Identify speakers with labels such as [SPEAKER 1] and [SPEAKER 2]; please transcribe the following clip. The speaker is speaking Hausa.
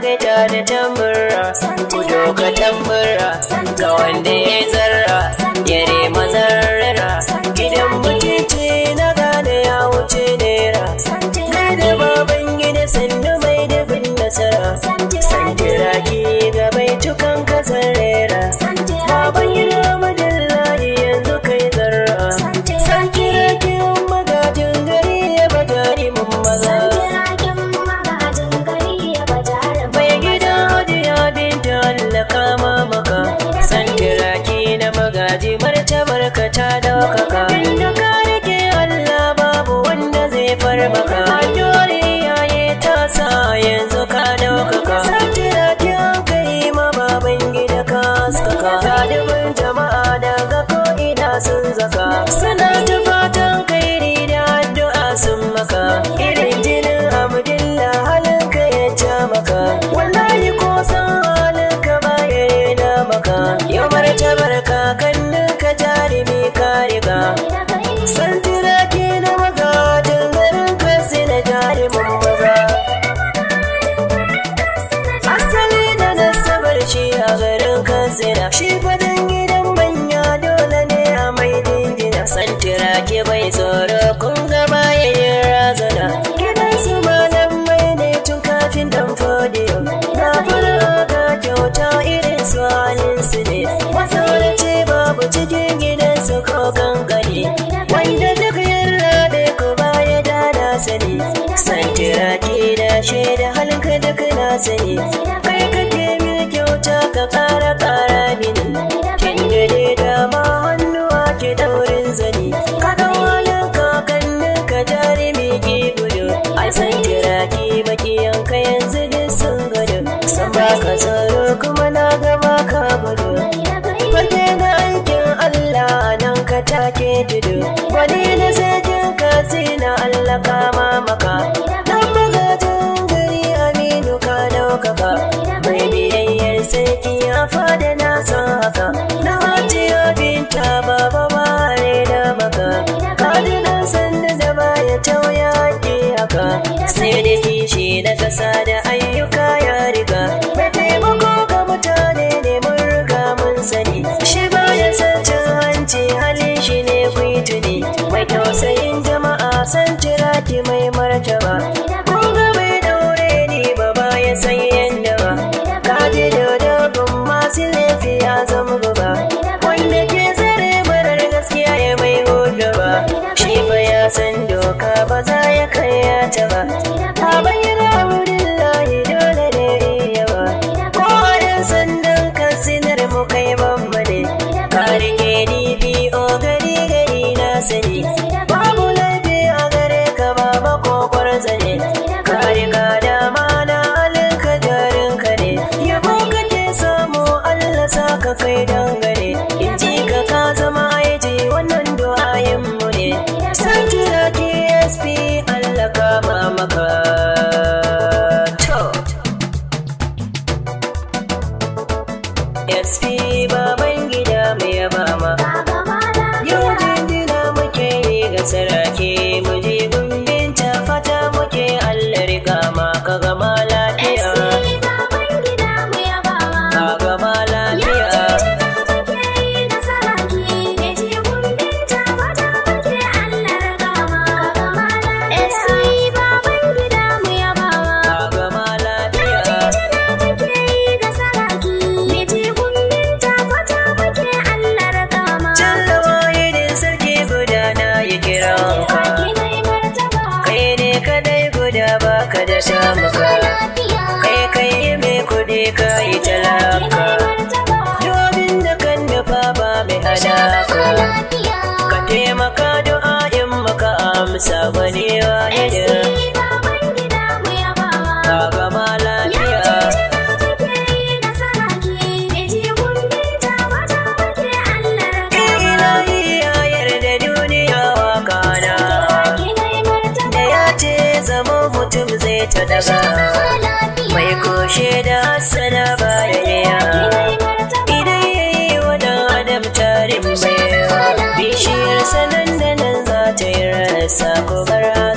[SPEAKER 1] fita da tambura ku doka tambura ga wanda ya zarra ya rema zarrara gidan mutunci na gane ya wuce nera kai da baban gida sannu mai dubin nasara santira ki ga bai tukan kasar rera baban gida madallahi yanzu kai zarra santira ki magajin gari ya bajari mun maza Mai gida hajiya binta Allah kama maka Santira ki na magaji martabar ka ta daukaka Inda ka rike Allah babu wanda zai far maka Addu'ar iyaye ta sa yanzu ka daukaka Santira ki an kai ma baban gida ka haskaka Galibin jama'a daga ko ina sun zaka Suna ta fatan kairi da addu'a sun maka Irin jinin Abdullah halinka ya ja maka Wallahi ko san halinka ba ya rena maka Yau martabar kakannin ka jarumi ka riga Santira ke na magajin garin ka na jarumin maza Asali da nasabar shi a garin katsina Shi fadin gidan manya dole ne a mai dingina Santira ke bai tsoro kun gaba yayin razana Gidan su malam mai ne tun kafin dan fodiyo Na fara ga kyauta irin su halin su ne Masaurace babu cikin gidan su ko gangane Wanda duk yarda da ku baya da na sani Santira ke da shaida halinka duk na sani Kai kake mini kyauta ka kara kara mini Kin gade dama hannuwa ke daurin zani Ka dau halin kakannin ka jarumi ki gudu Ai santira ki baki yanka yanzu duk sun gudu San baka tsaro kuma na gaba ka gudu Fage na aikin Allah nan ka take tudu Wani na sakin ka na Allah kama maka Dan magajin gari aminu ka daukaka Mai biyayyar sarki ya fada na san haka Na hajiya binta baba bare da maka Kadinan sanda da baya tauya haƙi haka Sai da kishi na ƙasa da ayyuka ya riga Mai taimako ga mutane ne mun riga mun sani Shi baya san cin hanci halin shi ne kuituni Mai tausayin jama'a san jira ki mai martaba Kun ga mai daure ni ba baya san yanda ba Kaji da dabin masu laifi ya zama gaba Wanda ke tsare marar gaskiya ya mai hudu ba Shi fa ya san doka ba za ya kai ya ta ba Ta bayyana Abdullahi dole ne iya ba Ko a yan sandan kasinar mu kai babba ne Ka rike ni biyo gari gari na sani Babu laifi a gare ka baba ko kwarzane Ka riga dama na halinka jarinka ne Yabo kake samu Allah sa ka kai dangane In ji ka ka zama aiji wannan du'ayin mu ne San jira KSP Allah kama maka To SP baban gida mai yaba ma Yau jinjina muke yi ga sarake mu je gumbin ta fata muke Allah rika ma ka gama lafiya ka gama lafiya ka gama lafiya Jallawa idin sarki guda na yi kiranka Kai ne kadai guda baka da shamuka Kai kai mai kudi ka yi talaka Domin da kan nufa ba mai hadaka Ka taimaka du'a'in maka amsa wani wahidin Ka gama lafiya Ilahi ya yarda duniya wa kana Da ya ce zama mutum zai ta daga Mai koshe da hassana baya iya Idan ya yi wa dan adam tarin baiwa Bishiyar sanan da nan za ta yi rasa ko bara